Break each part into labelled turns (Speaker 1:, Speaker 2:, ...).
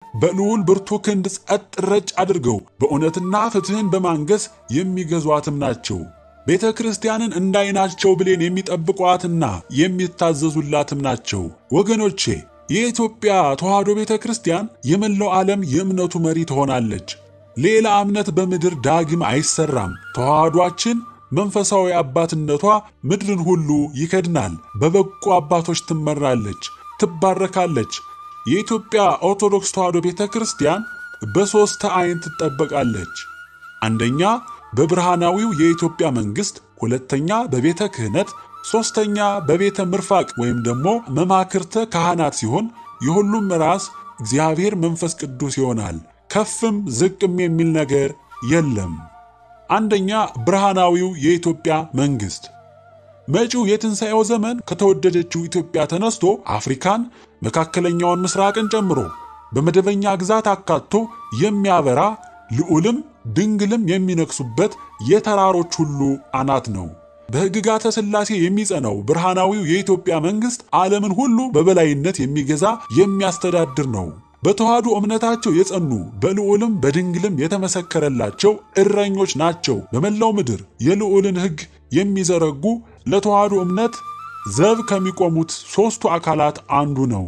Speaker 1: በልዑል ብርቱ ክንድ ጸጥ ረጭ አድርገው በእውነትና ፍትሕን በማንገስ የሚገዟትም ናቸው። ቤተ ክርስቲያንን እንዳይናቸው ብሌን የሚጠብቋትና የሚታዘዙላትም ናቸው። ወገኖቼ የኢትዮጵያ ተዋሕዶ ቤተ ክርስቲያን የመላው ዓለም የእምነቱ መሪ ትሆናለች። ሌላ እምነት በምድር ዳግም አይሰራም። ተዋሕዷችን መንፈሳዊ አባትነቷ ምድርን ሁሉ ይከድናል። በበቁ አባቶች ትመራለች፣ ትባረካለች። የኢትዮጵያ ኦርቶዶክስ ተዋሕዶ ቤተ ክርስቲያን በሦስት ዓይን ትጠበቃለች። አንደኛ በብርሃናዊው የኢትዮጵያ መንግሥት፣ ሁለተኛ በቤተ ክህነት፣ ሦስተኛ በቤተ ምርፋቅ ወይም ደግሞ መማክርተ ካህናት ሲሆን የሁሉም ራስ እግዚአብሔር መንፈስ ቅዱስ ይሆናል። ከፍም ዝቅም የሚል ነገር የለም። አንደኛ ብርሃናዊው የኢትዮጵያ መንግሥት መጪው የትንሣኤው ዘመን ከተወደደችው ኢትዮጵያ ተነስቶ አፍሪካን፣ መካከለኛውን ምስራቅን ጨምሮ በመደበኛ ግዛት አካቶ የሚያበራ ልዑልም ድንግልም የሚነግሱበት የተራሮች ሁሉ አናት ነው። በሕግጋተ ሥላሴ የሚጸናው ብርሃናዊው የኢትዮጵያ መንግሥት ዓለምን ሁሉ በበላይነት የሚገዛ የሚያስተዳድር ነው። በተዋሕዶ እምነታቸው የጸኑ በልዑልም በድንግልም የተመሰከረላቸው እረኞች ናቸው። በመላው ምድር የልዑልን ሕግ የሚዘረጉ ለተዋሕዶ እምነት ዘብ ከሚቆሙት ሦስቱ አካላት አንዱ ነው።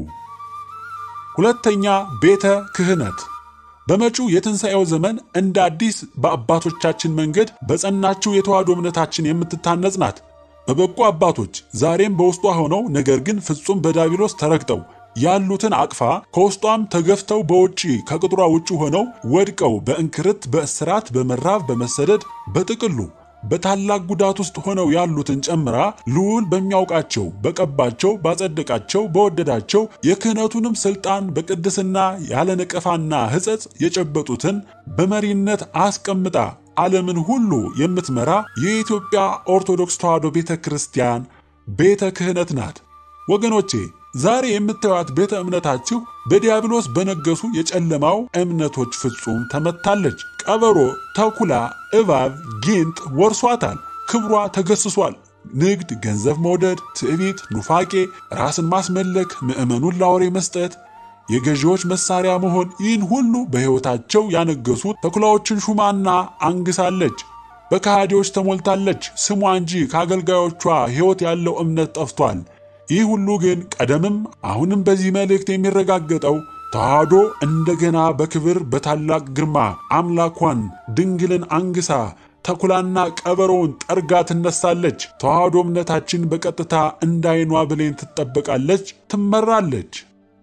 Speaker 1: ሁለተኛ ቤተ ክህነት በመጪው የትንሣኤው ዘመን እንደ አዲስ በአባቶቻችን መንገድ በጸናችው የተዋሕዶ እምነታችን የምትታነጽ ናት። በበቁ አባቶች ዛሬም በውስጧ ሆነው ነገር ግን ፍጹም በዲያብሎስ ተረግጠው ያሉትን አቅፋ ከውስጧም ተገፍተው በውጪ ከቅጥሯ ውጭ ሆነው ወድቀው በእንክርት፣ በእስራት፣ በመራብ፣ በመሰደድ በጥቅሉ በታላቅ ጉዳት ውስጥ ሆነው ያሉትን ጨምራ ልዑል በሚያውቃቸው በቀባቸው፣ ባጸደቃቸው፣ በወደዳቸው የክህነቱንም ሥልጣን በቅድስና ያለ ነቀፋና ሕጸጽ የጨበጡትን በመሪነት አስቀምጣ ዓለምን ሁሉ የምትመራ የኢትዮጵያ ኦርቶዶክስ ተዋሕዶ ቤተ ክርስቲያን ቤተ ክህነት ናት። ወገኖቼ ዛሬ የምታዩት ቤተ እምነታችሁ በዲያብሎስ በነገሱ የጨለማው እምነቶች ፍጹም ተመታለች። ቀበሮ፣ ተኩላ፣ እባብ፣ ጊንጥ ወርሷታል። ክብሯ ተገስሷል። ንግድ፣ ገንዘብ መውደድ፣ ትዕቢት፣ ኑፋቄ፣ ራስን ማስመለክ፣ ምዕመኑን ላውሬ መስጠት፣ የገዢዎች መሳሪያ መሆን ይህን ሁሉ በሕይወታቸው ያነገሱት ተኩላዎችን ሹማና አንግሳለች። በከሃዲዎች ተሞልታለች። ስሟ እንጂ ከአገልጋዮቿ ሕይወት ያለው እምነት ጠፍቷል። ይህ ሁሉ ግን ቀደምም አሁንም በዚህ መልእክት የሚረጋገጠው ተዋሕዶ እንደገና በክብር በታላቅ ግርማ አምላኳን ድንግልን አንግሳ ተኩላና ቀበሮውን ጠርጋ ትነሳለች። ተዋሕዶ እምነታችን በቀጥታ እንዳይኗ ብሌን ትጠበቃለች፣ ትመራለች።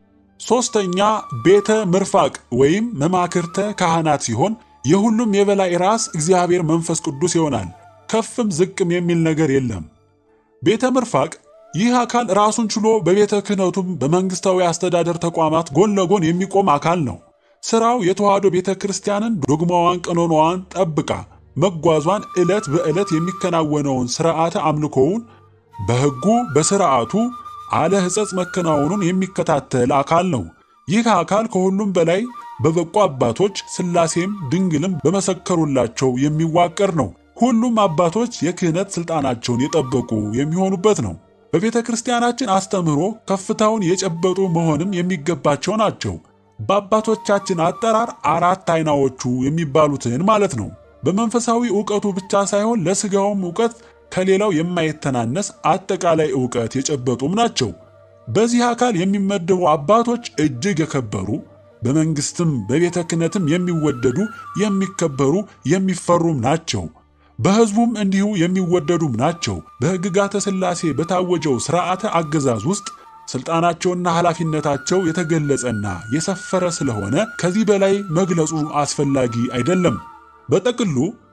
Speaker 1: ሦስተኛ ቤተ ምርፋቅ ወይም መማክርተ ካህናት ሲሆን የሁሉም የበላይ ራስ እግዚአብሔር መንፈስ ቅዱስ ይሆናል። ከፍም ዝቅም የሚል ነገር የለም። ቤተ ምርፋቅ ይህ አካል ራሱን ችሎ በቤተ ክህነቱም በመንግሥታዊ አስተዳደር ተቋማት ጎን ለጎን የሚቆም አካል ነው። ሥራው የተዋሕዶ ቤተ ክርስቲያንን ዶግማዋን፣ ቀኖናዋን ጠብቃ መጓዟን ዕለት በዕለት የሚከናወነውን ሥርዓተ አምልኮውን በሕጉ በሥርዓቱ አለ ሕጸጽ መከናወኑን የሚከታተል አካል ነው። ይህ አካል ከሁሉም በላይ በበቁ አባቶች ሥላሴም ድንግልም በመሰከሩላቸው የሚዋቀር ነው። ሁሉም አባቶች የክህነት ሥልጣናቸውን የጠበቁ የሚሆኑበት ነው። በቤተ ክርስቲያናችን አስተምህሮ ከፍታውን የጨበጡ መሆንም የሚገባቸው ናቸው። በአባቶቻችን አጠራር አራት አይናዎቹ የሚባሉትን ማለት ነው። በመንፈሳዊ ዕውቀቱ ብቻ ሳይሆን ለሥጋውም ዕውቀት ከሌላው የማይተናነስ አጠቃላይ ዕውቀት የጨበጡም ናቸው። በዚህ አካል የሚመደቡ አባቶች እጅግ የከበሩ በመንግሥትም በቤተ ክህነትም የሚወደዱ የሚከበሩ የሚፈሩም ናቸው። በሕዝቡም እንዲሁ የሚወደዱም ናቸው። በሕግጋተ ሥላሴ በታወጀው ሥርዓተ አገዛዝ ውስጥ ሥልጣናቸውና ኃላፊነታቸው የተገለጸና የሰፈረ ስለሆነ ከዚህ በላይ መግለጹ አስፈላጊ አይደለም። በጥቅሉ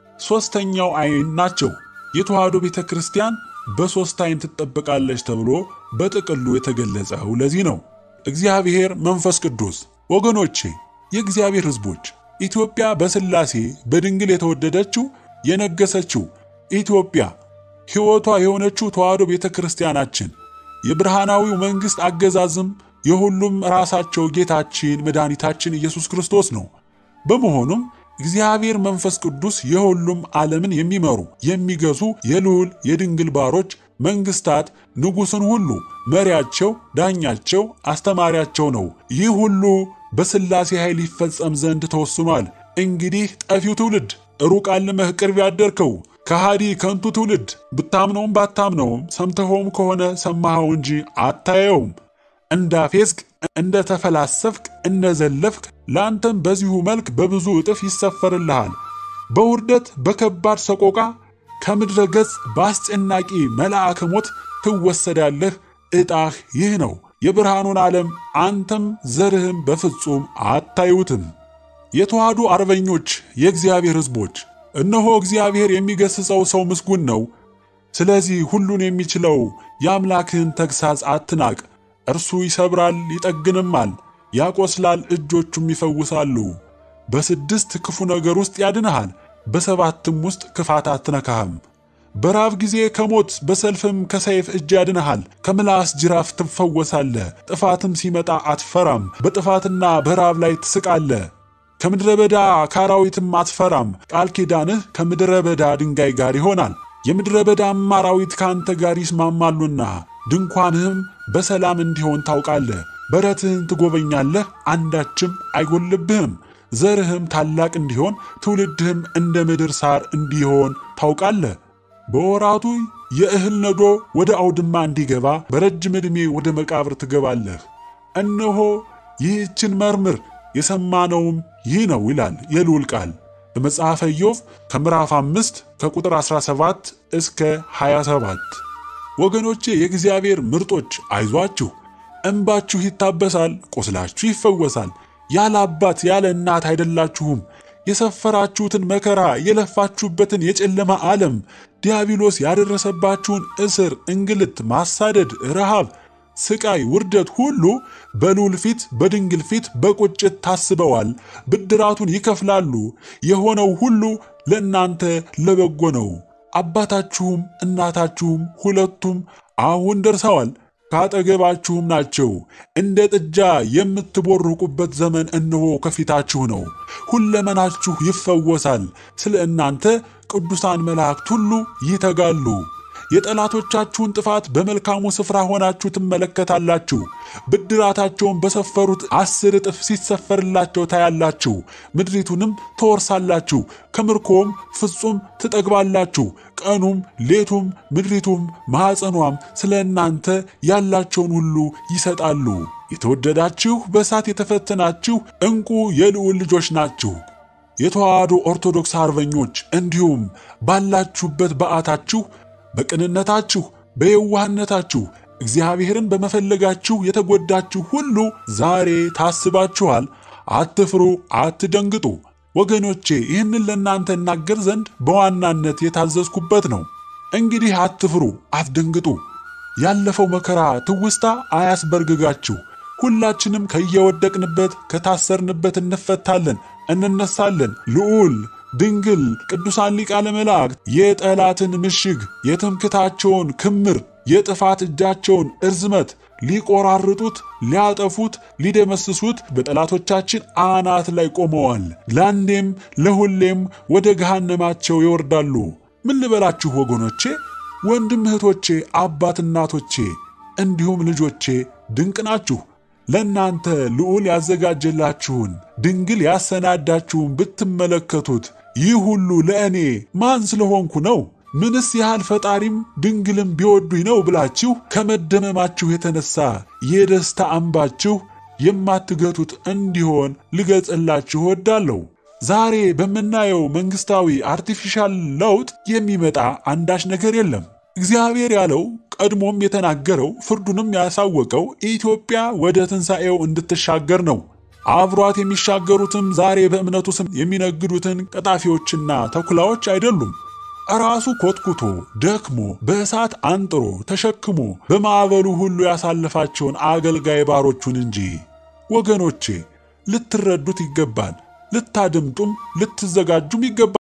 Speaker 1: ሦስተኛው ዓይን ናቸው። የተዋሕዶ ቤተ ክርስቲያን በሦስት ዓይን ትጠበቃለች ተብሎ በጥቅሉ የተገለጸው ለዚህ ነው። እግዚአብሔር መንፈስ ቅዱስ ወገኖቼ፣ የእግዚአብሔር ሕዝቦች ኢትዮጵያ በሥላሴ በድንግል የተወደደችው የነገሰችው ኢትዮጵያ ሕይወቷ የሆነችው ተዋሕዶ ቤተ ክርስቲያናችን የብርሃናዊው መንግሥት አገዛዝም የሁሉም ራሳቸው ጌታችን መድኃኒታችን ኢየሱስ ክርስቶስ ነው። በመሆኑም እግዚአብሔር መንፈስ ቅዱስ የሁሉም ዓለምን የሚመሩ የሚገዙ የልዑል የድንግል ባሮች መንግሥታት ንጉሥን ሁሉ መሪያቸው፣ ዳኛቸው፣ አስተማሪያቸው ነው። ይህ ሁሉ በሥላሴ ኃይል ይፈጸም ዘንድ ተወስኗል። እንግዲህ ጠፊው ትውልድ ሩቅ አልመህ ቅርብ ያደርከው ከሃዲ ከንቱ ትውልድ ብታምነውም ባታምነውም ሰምተኸውም ከሆነ ሰማኸው እንጂ አታየውም። እንዳፌዝክ፣ እንደ ተፈላሰፍክ፣ እንደ ዘለፍክ ለአንተም በዚሁ መልክ በብዙ እጥፍ ይሰፈርልሃል። በውርደት በከባድ ሰቆቃ ከምድረ ገጽ በአስጨናቂ መልአከ ሞት ትወሰዳለህ። ዕጣህ ይህ ነው። የብርሃኑን ዓለም አንተም ዘርህም በፍጹም አታዩትም። የተዋህዱ አርበኞች፣ የእግዚአብሔር ሕዝቦች እነሆ እግዚአብሔር የሚገሥጸው ሰው ምስጉን ነው። ስለዚህ ሁሉን የሚችለው የአምላክህን ተግሣጽ አትናቅ። እርሱ ይሰብራል ይጠግንማል፣ ያቆስላል እጆቹም ይፈውሳሉ። በስድስት ክፉ ነገር ውስጥ ያድንሃል፣ በሰባትም ውስጥ ክፋት አትነካህም። በራብ ጊዜ ከሞት በሰልፍም ከሰይፍ እጅ ያድንሃል። ከምላስ ጅራፍ ትፈወሳለህ። ጥፋትም ሲመጣ አትፈራም። በጥፋትና በራብ ላይ ትስቃለህ። ከምድረ በዳ ከአራዊትም አትፈራም። ቃል ኪዳንህ ከምድረ በዳ ድንጋይ ጋር ይሆናል። የምድረ በዳም አራዊት ከአንተ ጋር ይስማማሉና ድንኳንህም በሰላም እንዲሆን ታውቃለህ። በረትህን ትጎበኛለህ፣ አንዳችም አይጎልብህም። ዘርህም ታላቅ እንዲሆን ትውልድህም እንደ ምድር ሳር እንዲሆን ታውቃለህ። በወራቱ የእህል ነዶ ወደ አውድማ እንዲገባ በረጅም ዕድሜ ወደ መቃብር ትገባለህ። እነሆ ይህችን መርምር የሰማነውም ይህ ነው ይላል የልዑል ቃል በመጽሐፈ ኢዮብ ከምዕራፍ 5 ከቁጥር 17 እስከ 27። ወገኖቼ የእግዚአብሔር ምርጦች አይዟችሁ፣ እንባችሁ ይታበሳል፣ ቁስላችሁ ይፈወሳል። ያለ አባት ያለ እናት አይደላችሁም። የሰፈራችሁትን መከራ የለፋችሁበትን የጨለማ ዓለም ዲያብሎስ ያደረሰባችሁን እስር፣ እንግልት፣ ማሳደድ፣ ረሃብ፣ ስቃይ፣ ውርደት ሁሉ በልዑል ፊት በድንግል ፊት በቁጭት ታስበዋል። ብድራቱን ይከፍላሉ። የሆነው ሁሉ ለእናንተ ለበጎ ነው። አባታችሁም እናታችሁም ሁለቱም አሁን ደርሰዋል፣ ካጠገባችሁም ናቸው። እንደ ጥጃ የምትቦርቁበት ዘመን እነሆ ከፊታችሁ ነው። ሁለመናችሁ ይፈወሳል። ስለ እናንተ ቅዱሳን መላእክት ሁሉ ይተጋሉ። የጠላቶቻችሁን ጥፋት በመልካሙ ስፍራ ሆናችሁ ትመለከታላችሁ። ብድራታቸውን በሰፈሩት አስር እጥፍ ሲሰፈርላቸው ታያላችሁ። ምድሪቱንም ትወርሳላችሁ፣ ከምርኮም ፍጹም ትጠግባላችሁ። ቀኑም ሌቱም ምድሪቱም ማኅፀኗም ስለ እናንተ ያላቸውን ሁሉ ይሰጣሉ። የተወደዳችሁ በእሳት የተፈተናችሁ ዕንቁ የልዑል ልጆች ናችሁ። የተዋህዶ ኦርቶዶክስ አርበኞች እንዲሁም ባላችሁበት በዓታችሁ በቅንነታችሁ በየዋህነታችሁ እግዚአብሔርን በመፈለጋችሁ የተጎዳችሁ ሁሉ ዛሬ ታስባችኋል። አትፍሩ፣ አትደንግጡ። ወገኖቼ ይህንን ለእናንተ እናገር ዘንድ በዋናነት የታዘዝኩበት ነው። እንግዲህ አትፍሩ፣ አትደንግጡ። ያለፈው መከራ ትውስታ አያስበርግጋችሁ። ሁላችንም ከየወደቅንበት ከታሰርንበት እንፈታለን፣ እንነሳለን። ልዑል ድንግል ቅዱሳን ሊቃነ መላእክት የጠላትን ምሽግ የትምክታቸውን ክምር የጥፋት እጃቸውን እርዝመት ሊቆራርጡት፣ ሊያጠፉት፣ ሊደመስሱት በጠላቶቻችን አናት ላይ ቆመዋል። ለአንዴም ለሁሌም ወደ ገሃነማቸው ይወርዳሉ። ምን ልበላችሁ ወገኖቼ፣ ወንድም እህቶቼ፣ አባት እናቶቼ፣ እንዲሁም ልጆቼ ድንቅ ናችሁ። ለእናንተ ልዑል ያዘጋጀላችሁን ድንግል ያሰናዳችሁን ብትመለከቱት ይህ ሁሉ ለእኔ ማን ስለሆንኩ ነው? ምንስ ያህል ፈጣሪም ድንግልም ቢወዱኝ ነው ብላችሁ ከመደመማችሁ የተነሳ የደስታ አምባችሁ የማትገቱት እንዲሆን ልገጽላችሁ እወዳለሁ። ዛሬ በምናየው መንግሥታዊ አርቲፊሻል ለውጥ የሚመጣ አንዳች ነገር የለም። እግዚአብሔር ያለው ቀድሞም የተናገረው ፍርዱንም ያሳወቀው ኢትዮጵያ ወደ ትንሣኤው እንድትሻገር ነው። አብሯት የሚሻገሩትም ዛሬ በእምነቱ ስም የሚነግዱትን ቀጣፊዎችና ተኩላዎች አይደሉም። ራሱ ኮትኩቶ ደክሞ በእሳት አንጥሮ ተሸክሞ በማዕበሉ ሁሉ ያሳለፋቸውን አገልጋይ ባሮቹን እንጂ። ወገኖቼ ልትረዱት ይገባል፣ ልታደምጡም ልትዘጋጁም ይገባል።